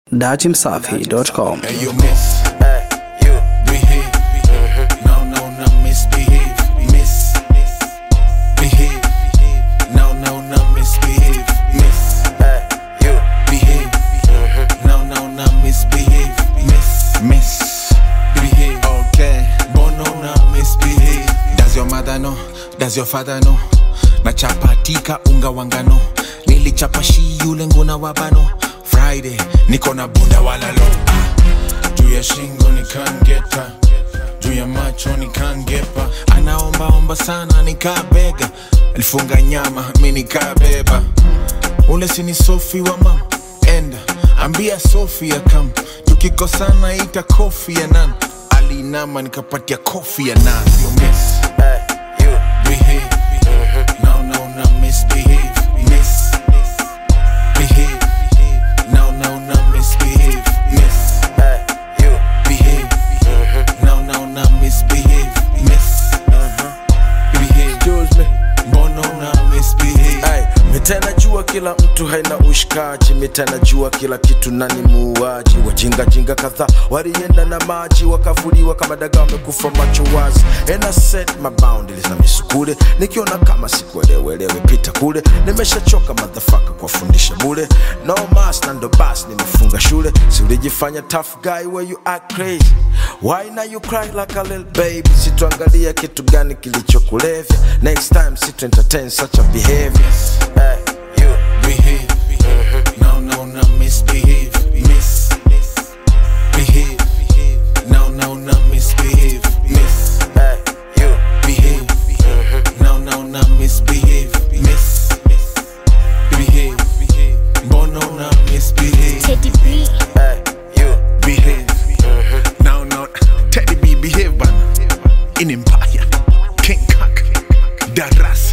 datimsafi.com. Hey, you miss. you. Behave. No, no, no, misbehave. Miss. Behave. No, no, no, misbehave. Miss. you. Behave. No, no, no, misbehave. Miss. Miss. Behave. Okay. Bono, no, misbehave. Does your mother know? Does your father know? nachapatika unga wangano nilichapa shi yule nguna wabano friday niko na bunda walalo juu ya shingo nikangeta juu ya macho nikangepa anaombaomba sana nikabega alifunga nyama mi nikabeba ule sini sofi wa mam enda ambia sofia kam tukikosana ita kofi ya nan alinama nikapatia kofi ya nan Yo, miss. you. behave. No, no, no, misbehave. Miss. Behave. No, no, no, misbehave. Miss. you. Behave. No, no, no, misbehave. Miss. Behave. Excuse me. Bono, no, misbehave. Ay, mitana jua kila mtu haina ushikaji, mitana jua kila kitu nani muuaji. Wajinga jinga kadhaa walienda na maji wakavuliwa kama dagaa wamekufa macho wazi. And I set my boundaries na misukule, nikiona kama sikuelewelewe pita kule. Nimeshachoka motherfucker kuwafundisha bure, no mas na ndo bas nimefunga shule. Si ulijifanya tough guy where you act crazy, why now you cry like a little baby? Situangalia kitu gani kilichokulevya, next time situ entertain such a behavior. Hey, you. Behave. No, no, no, misbehave. Miss. Behave. No, no, no, misbehave. Miss. Hey, you. Behave. No, no, no, misbehave. Miss. Behave. Bono, no, misbehave. Teddy B. Hey, you. Behave. No, no, Teddy B, behave, bana. In Empire. King Kak. Daras.